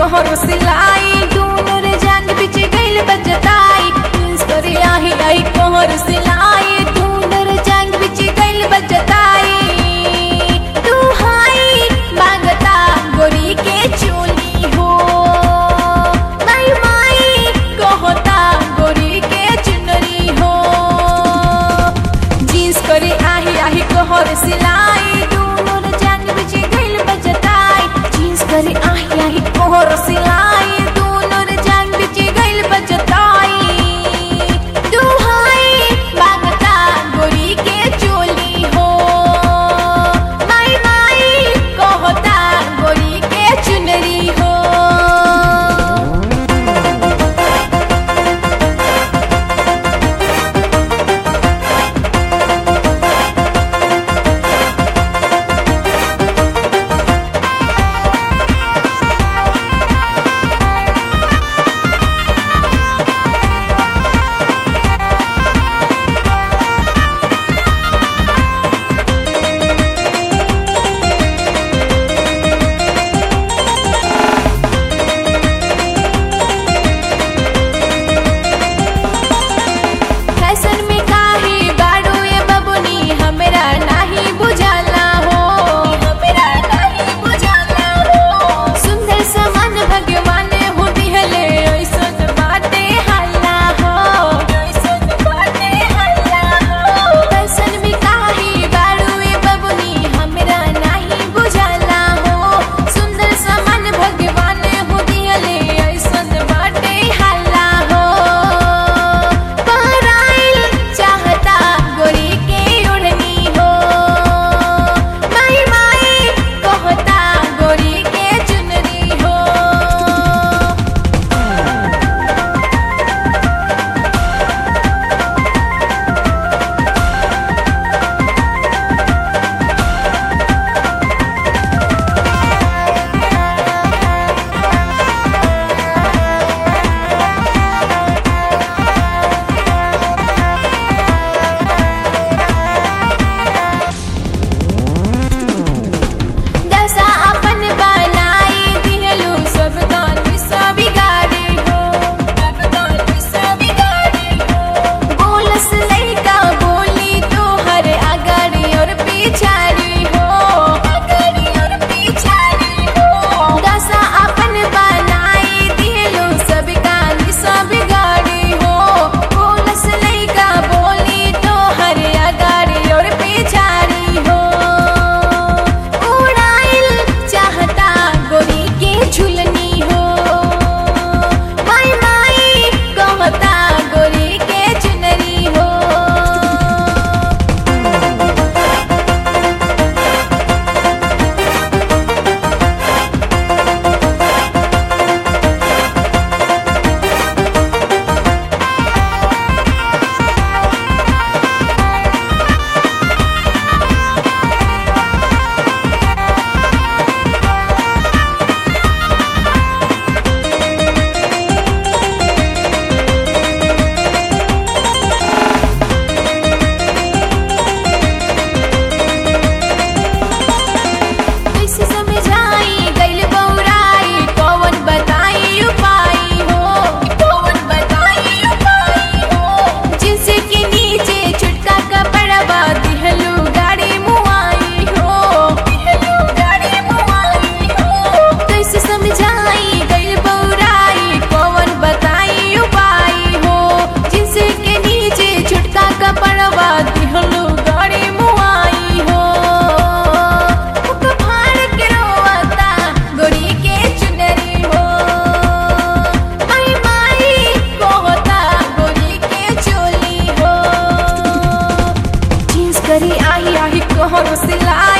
कोहर सिलाई दूनो रे जांग बिच गइल बजताई जींस करे आही आई कोहर सिलाई दूनो रे जांग बिच गइल बजताई तू हाई मांगता गोरी के चोली हो माई माई कहता गोरी के चुनरी हो जींस करे आही आही कोहर सिलाई दूनो रे जांग बिच गइल बजताई जींस करे आही आही कोहर सिलाई दूनो रे जांग बिच गइल बजताई तू हाई मांगता गोरी के चोली हो माई माई कहता गोरी के चुनरी हो फैशन में काहे बाड़ू ये बबुनी हमरा नाही बुझाला हो हमरा नाही बुझाला हो सुंदर समान भगवान हो दिहले ऐसन बाटे हल्ला हो ऐसन बाटे हल्ला हो फैशन में काहे बाड़ू ये बबुनी हमरा नाही बुझाला हो सुंदर समान भगवान हो दिहले ऐसन बाटे हल्ला हो पराइल चाहता गोरी के उड़नी हो माई माई कहता गोरी के चुनरी हो दशा अपन बनाई दिहलू सब दान सब बिगाड़ी हो सब दान सब बिगाड़ी हो बोलस लइका बोली तो हर अगाड़ी और पिछाड़ी हो अगाड़ी और पिछाड़ी हो दशा अपन बनाई दिहलू सब कान सब बिगाड़ी हो बोलस लइका बोली तो हर अगाड़ी और पिछाड़ी हो उड़ाइल चाहता गोरी के झुलनी हो माई माई कहता गोरी के चुनरी हो कैसे समझाई गइल बौराई कौन बताई उपाय हो कौन बताई उपाय हो जिनसे के नीचे छुटका कपड़वा दिहलू गाड़ी मुआई हो दिहलू गाड़ी मुआई हो कैसे समझाई गइल बौराई कौन बताई उपाय हो जिनसे के नीचे छुटका कपड़वा दिहलू गाड़ी मुआई हो मुख फाड़ के रोवता गोरी के चुनरी हो माई माई कहता गोरी के चोली हो जींस करी आही आही कहर सिलाई